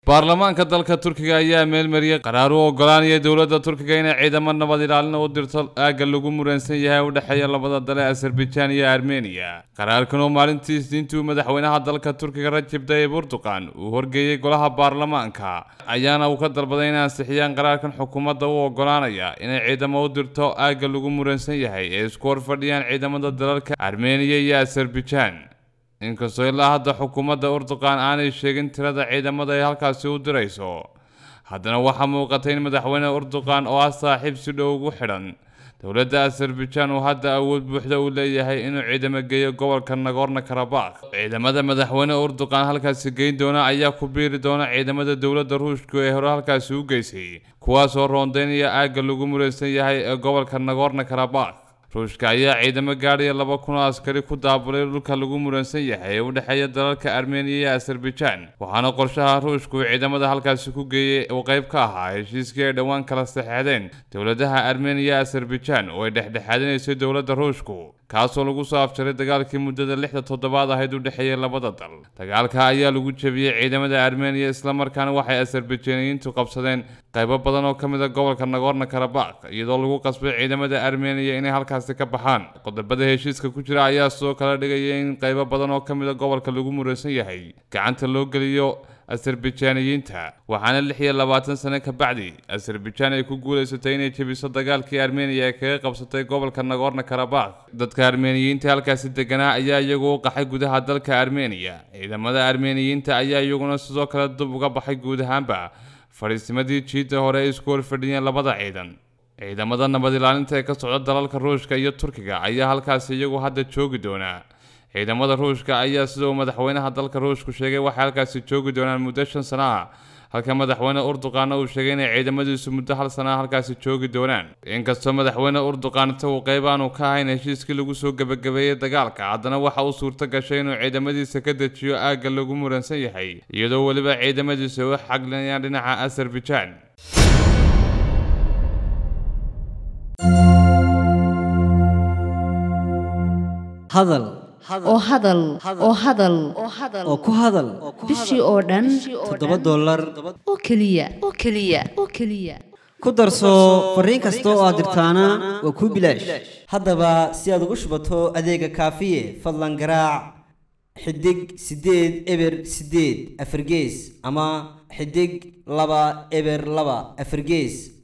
baarlamaanka dalka turkiga ayaa meelmariyey qaraar u ogolaanaya dowladda turkiga inay ciidamo nabad ilaalina u dirto aagga lagu muransan yahay u dhexeeya labada dale azerbaijan iyo armeniya qaraarkan oo maalintii isniintii madaxweynaha dalka turkiga rajab tayyib erdogan uu horgeeyey golaha baarlamaanka ayaana uu ka dalbaday inay ansixiyaan qaraarkan xukuumadda u ogolaanaya inay ciidamo u dirto aagga lagu muransan yahay ee isku horfadhiyaan ciidamada dalalka armeniya iyo azerbaijan inkastoo ilaa hadda xukuumadda urduqan aanay sheegin tirada ciidamada ay halkaasi u dirayso haddana waxaa muuqatay in madaxweyne urduqan oo ah saaxiib si dhow ugu xidhan dowladda azerbaijan uu hadda awood buuxda u leeyahay inuu ciidamo geeyo gobolka nagorno karabakh ciidamada madaxweyne urduqan halkaasi geyn doona ayaa ku biiri doona ciidamada dowladda ruushku ee hore halkaasi u geysay kuwaasoo roondeynaya aagga lagu mulaysan yahay ee gobolka nagorno karabakh ruushka ayaa ciidamo gaadhaya laba kun oo askari ku daabulay dhulka lagu muransan yahay ee u dhexeeya dalalka armeniya iyo azerbaijan waxaana qorshaha ruushku uu ciidamada halkaasi ku geeyey uu qayb ka ahaa heshiiskii ay dhowaan kala saxeexdeen dowladaha armeniya iyo azerbaijan oo ay dhexdhexaadinaysay dowladda ruushku kaasoo lagu soo afjaray dagaalkii muddada lixda toddobaad ahayd u dhexeeyay labada dal dagaalka ayaa lagu jebiyey ciidamada armeniya islamarkaana waxay azerbaijaaniyiintu qabsadeen qaybo badan oo ka mid a gobolka nagorno karabakh iyadoo lagu qasbay ciidamada armeniya inay halkaasi ka baxaan qodobada heshiiska ku jira ayaa sidoo kale dhigaya in qaybo badan oo ka mid a gobolka lagu muraysan yahay gacanta loo geliyo azerbaijaaniyiinta waxaana lix iyo labaatan sano ka bacdi azerbaijan ay ku guulaysatay inay jebiso dagaalkii armeniya ee kaga qabsatay gobolka nagorno karabakh dadka armeniyiinta halkaasi deganaa ayaa iyagu u qaxay gudaha dalka armeniya ciidamada armeniyiinta ayaa iyaguna sidoo kale dib uga baxay guud ahaanba fadhiisimadii jiidda hore ay isku horfadhiyeen labada ciidan ciidamada nabad ilaalinta ee ka socda dalalka ruushka iyo turkiga ayaa halkaasi iyagu hadda joogi doonaa ciidamada ruushka ayaa sida uu madaxweynaha dalka ruushku sheegay waxay halkaasi joogi doonaan muddo shan sano ah halka madaxweyne urduqaana uu sheegay inay ciidamadiisu muddo hal sana ah halkaasi joogi doonaan inkastoo madaxweyne urduqaan inta uu qayb aanu ka ahayn heshiiskii lagu soo gebagabeeyey dagaalka haddana waxa uu suurto gashay inuu ciidamadiisa ka dejiyo aagga lagu muransan yahay iyadoo weliba ciidamadiisa u xaglinayaan dhinaca azerbaijan hadal oo hadal oo hadal oo ku hadal bishii oo dhan toddoba dollar oo keliya oo keliya oo keliya ku darso fariin kasta oo aad dirtaana waa kuu bilaash haddaba si aad ugu shubato adeega kaafiye fadlan garaac xidig siddeed eber siddeed afargees ama xidig laba eber laba afargees